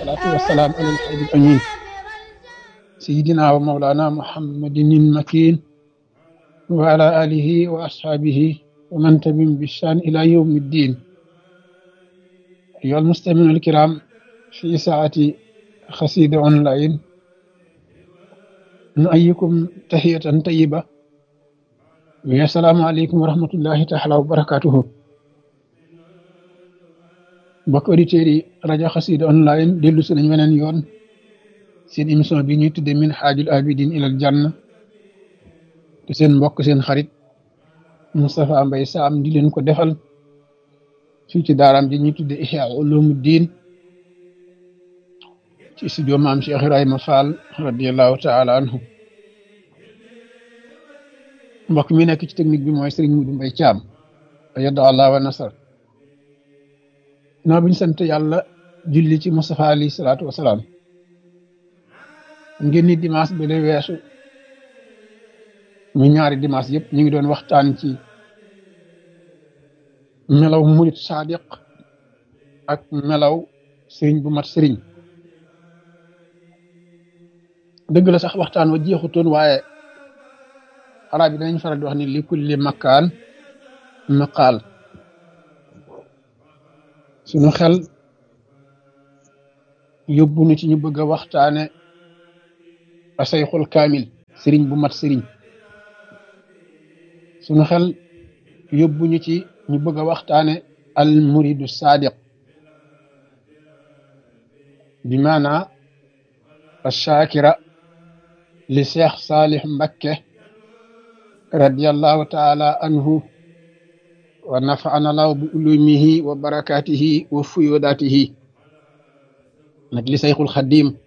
والصلاة والسلام على الحبيب الأمين سيدنا ومولانا محمد المكين وعلى آله وأصحابه ومن تبعهم بإحسان إلى يوم الدين أيها المستمعون الكرام في ساعة خسيدة أونلاين نؤيكم تحية طيبة والسلام عليكم ورحمة الله تعالى وبركاته mbokk auditeurs yi rajo xasida online dellu si nañ weneen yoon seen émission bi ñuy tudde min xaajul abidin ilal janna te seen mbokk seen xarit Moustapha Mbaye Sam di leen ko defal fii ci daaraam ji ñuy tudde Ihya Ulumuddin ci studio maam Cheikh Ibrahima Fall radiallahu taala anhu mbokk mi nekk ci technique bi mooy Serigne Modou Mbaye Thiam yadda allah wa nasar noo biñ sant yàlla julli ci Moustapha alayhi salaatu wasalaam ngeen ni dimanche ba le weesu mu ñaari dimanche yëpp ñu ngi doon waxtaan ci melaw murit sadiq ak melaw sëriñ bu mat sëriñ dëgg la sax waxtaan wa jeexutoon waaye arab yi danañ faral di wax ni li kulli makkaan maqaal suñu xel yóbbu nu ci ñu bëgg a waxtaane asayxul kaamil sëriñ bu mat sëriñ suñu xel yóbbu ñu ci ñu bëgg a waxtaane al muridu sadiq bi maana ashakira li cheikh salih mbakke radiallahu taala anhu wa nafaana law bi ulumihi wa barakatihi wa fuyodatihi nag li sayxul xadim